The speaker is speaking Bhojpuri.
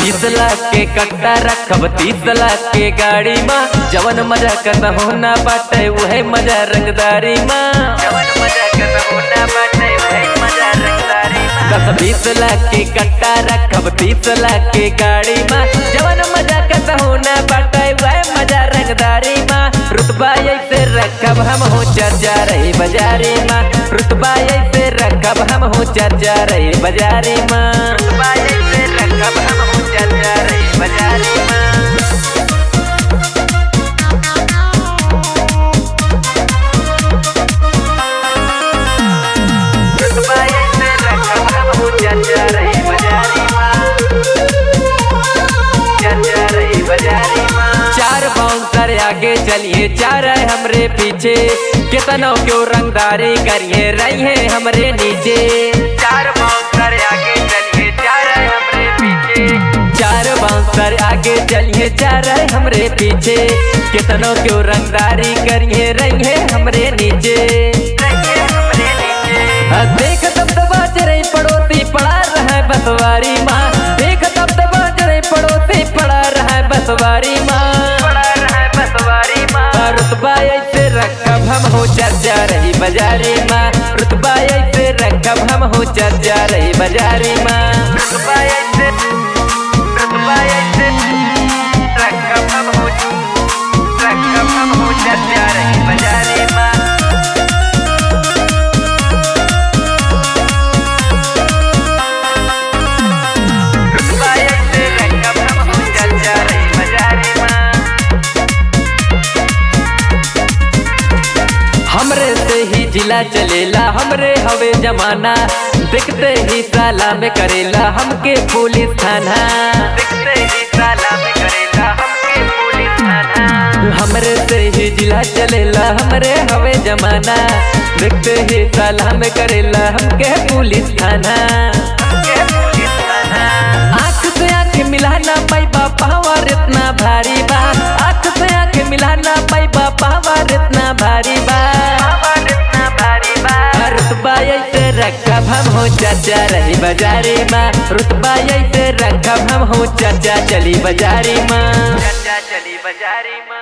बीस लाख के कट्टा रखब तीस लाख के गाड़ी माँ जवन मजा करना होना बाटे वही मजा रंगदारी माँ जवन मजा करना होना बाटे वही मजा रंगदारी माँ दस बीस लाख के कट्टा रखब तीस लाख के गाड़ी माँ जवन मजा करना होना बाटे वही मजा रंगदारी माँ रुतबा ऐसे रखब हम हो चर्चा रही बाजारी माँ रुतबा ऐसे रखब हम हो चर्चा रही बाजारी माँ रुतबा ऐसे रखब हम हो चर्चा रही बाजारी माँ रुतबा ऐसे रखब हम हो चर्चा रही बाजारी माँ चर्चा रही बाजारी माँ चार बाउंसर आगे चलिए चार है हमरे पीछे कितनों क्यों रंगदारी करिए रहिए हमरे नीचे चार बाउंसर आगे चलिए चार है हमरे पीछे चार बाउंसर आगे चलिए चार है हमरे पीछे कितनों क्यों रंगदारी करिए रहिए हमरे नीचे रहिए हमरे नीचे हाँ, देख तब दबा चरे पड़ोसी पड़ा रहा है बसवारी माँ देख तब दबा चरे पड़ोसी पड़ा रहा है बसवारी माँ पड़ा रहा है बसवारी माँ रुतबा ऐसे रखब हम हो चर्चा रही बाजारी माँ रुतबा ऐसे रखब हम हो चर्चा रही बाजारी माँ रुतबा ऐसे रुतबा ऐसे रखब हम हो रखब हम हो चर्चा रही बाजारी माँ रुतबा ऐसे रखब हम हो चर्चा रही बाजारी माँ हमरे से ही जिला चलेला हमरे हवे जमाना देखते ही साला में करेला हमके पुलिस थाना देखते ही साला में करेला हमके पुलिस थाना हमरे से ही जिला चलेला हमरे हवे जमाना देखते ही साला में करेला हमके पुलिस थाना हमके पुलिस थाना आँख से आँख मिलाना पैबा पावर इतना भारी बा आँख से आँख मिलाना पैबा पावर इतना भारी बा रुतबा ऐसे रखब हम हो चाचा रही बाजारी माँ रुतबा ऐसे रखब हम हो चाचा चली बाजारी माँ चाचा चली बाजारी माँ